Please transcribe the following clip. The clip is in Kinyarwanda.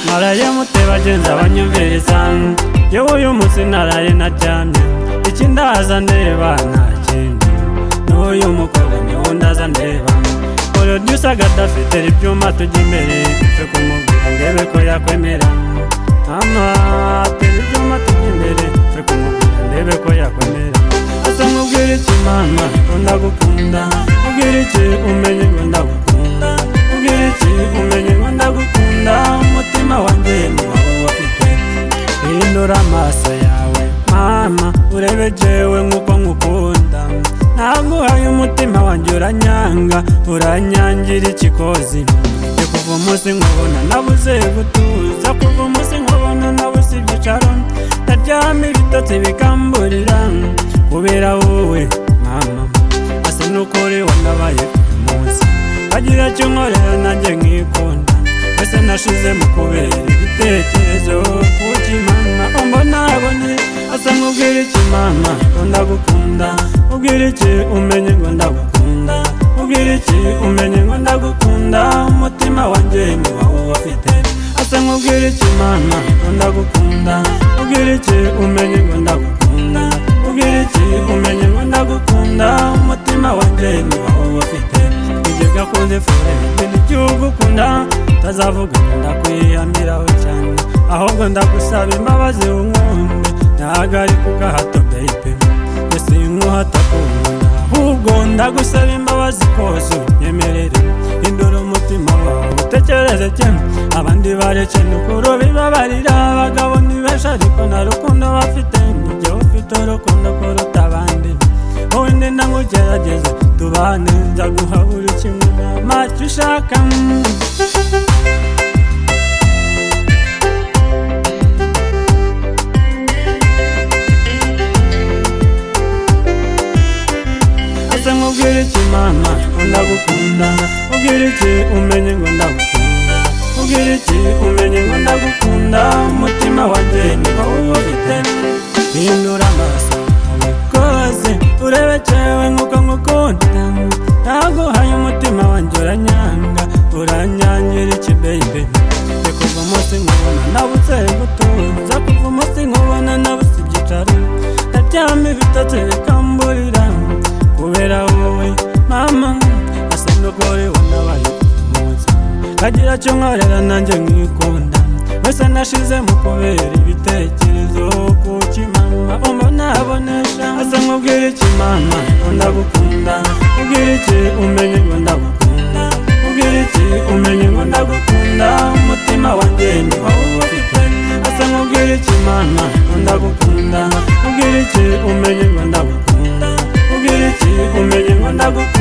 naraye mutebagenza banyumviriza yewe uyu munsi naraye naryamye ikindaza ndeba nta kindi n'uyu mukobwa niwe ndaza ndeba producer gadafite ibyuma tujya imbere twe kumubwira ndebe ko yakwemera ama tera ibyuma tujya imbere twe kumubwira ndebe ko yakwemera asa mubwira iki mama ko ndagukunda mubwira iki umenye ngo ndagukunda mubwira iki umenye ngo ndagukunda umutima wanjye ni wowe wafite hindura amaso yawe mama urebe jewe nk'uko nkukunda naguhaye umutima wanjye uranyanga uranyangira ikikozi Njye kuva umunsi nkubona nabuze gutuza kuva umunsi nkubona nabuze ibyicaro ndaryama ibitotsi bikamburira kubera wowe mama asa n'ukuri wanabaye uyu munsi agira icyo nkorera nanjye nkikunda ese nashize mu kubera ibitekerezo kuki mama umbonabone asa nk'ubwira iki mama ngo ndagukunda ubwira iki umenye ngo ndagukunda ubwira iki umenye ngo ndagukunda umutima wanjye ni wowe ufite asa nk'ubwira iki mama ngo ndagukunda ubwira iki umenye ngo ndagukunda ubwira iki umenye ngo ndagukunda umutima wanjye ni wowe ufite ibyo gakunze fore ibintu igihugu ukunda utazavuga ngo ndakwihamiraho cyane ahubwo ndagusaba imbabazi wumwumve ntabwo ari ku gahato bayipe mbese inkuhata kumva ahubwo ndagusaba imbabazi kose unyemerere hindura umutima wawe utekereze cyane abandi bareke ni ukuri bibabarira abagabo ni benshi ariko nta rukundo bafite ni jye ufite urukundo kuruta abandi wowe ndi ntagugerageze tubane nzaguha buri kimwe nama cyo ushaka ese nkubwire iki mama ngo ndagukunda ubwire iki umenye ngo ndagukunda ubwire iki umenye ngo ndagukunda umutima wanjye ni wowe ufite hindura amaso yawe koze urebe cyewe nk'uko nkukunda naguhaye umutima wanjye uranyanga uranyangira iki baby Njye kuva umunsi nkubona nabutse gutuza kuva umunsi nkubona nabutse ibyicaro ndaryama ibitotsi bikamburira kubera wowe mama asa n'ugore wanabaye umunsi kagira cyo nkorera nanjye nkikunda wese nashize mu kubera ibitekerezo kuki mama umbonabonesha asa nkubwira iki mama ngo ndagukunda ubwira iki umenye ngo ndagukunda ubwira iki umenye ngo ndagukunda umutima wanjye ni wowe ufite asa nkubwira iki mama ngo ndagukunda ubwira iki umenye ngo ndagukunda ubwira iki umenye ngo ndagukunda